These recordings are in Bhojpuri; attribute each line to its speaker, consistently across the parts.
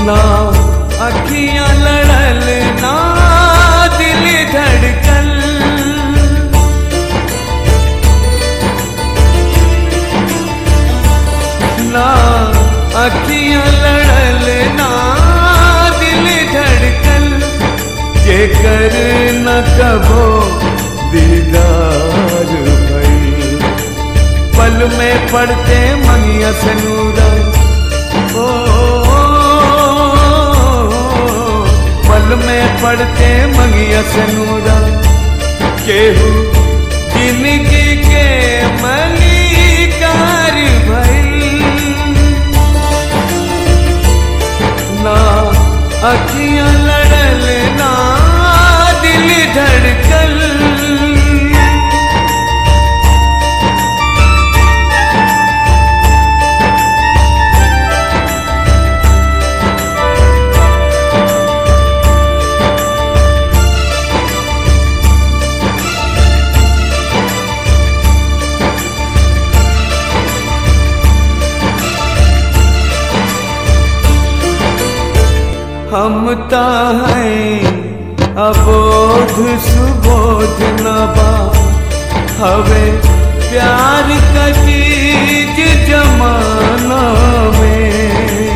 Speaker 1: ना अखियां लड़ल ना दिल धड़कन ना अखियां लड़ल ना दिल धड़कन जे कर न कबो दीदार भई पल में पड़ते मंगिया सनूरा ओ पल में पड़ते मंगिया सनूरा केहू जिंदगी के मलिकार भई ना अखियां लड़ल ना दिल धड़कन हम ता हैं अबोध सुबोध नबा हवे प्यार का चीज जमाना में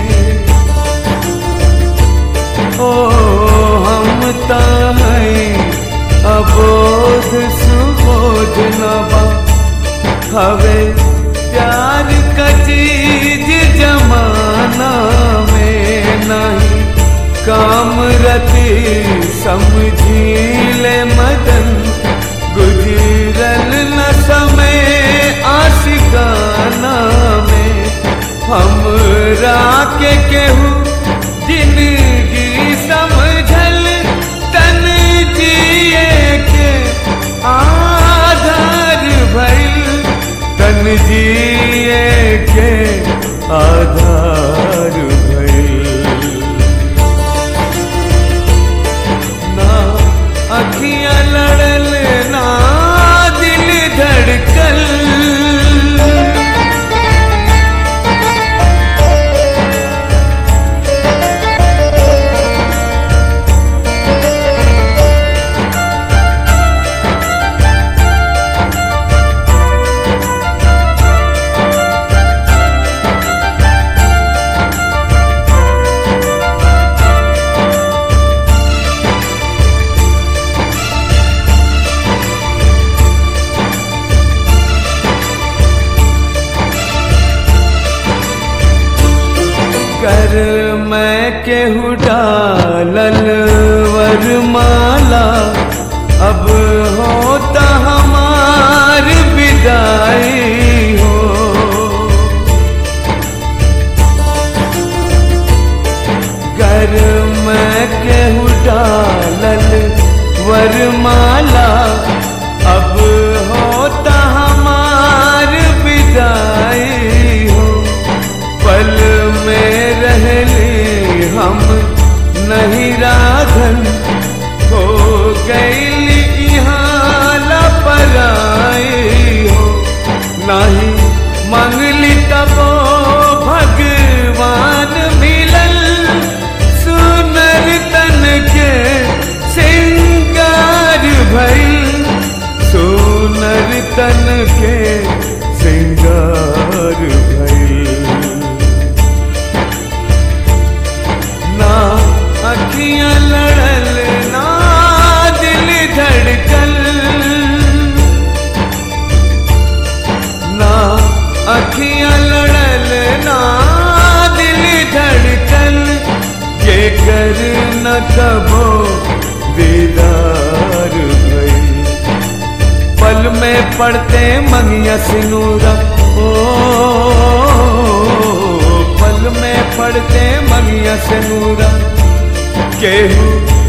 Speaker 1: ओ हम ता हैं अबोध सुबोध नबा हवे प्यार का चीज जमाना में नहीं काम रति समझी ले मदन गुजरल न समय आशिकाना में हम राके केहू जिंदगी समझल तन जिए के आधार भइल तन जिए के आधार भइल ना अखियां लड़ल ना दिल धड़कल कर मैं केहू डालल वरमाला अब होता हमार विदाई हो कर मैं केहू डालल वरमाला अब होता हमार विदाई हो पल में रहली हम नहीं राधन हो गई यहाँ लापराई हो नहीं मंगली तबो भगवान मिलल सुनर तन के सिंगार भइल सुनर तन के सिंगार भइल ना अखियां लड़ल ना दिल धड़कल ना अखियां लड़ल ना दिल धड़कन के कर न कबो दीदार भई पल में पड़ते मंगिया सिनूरा ओ पल में पड़ते मंगिया सिनूरा केहू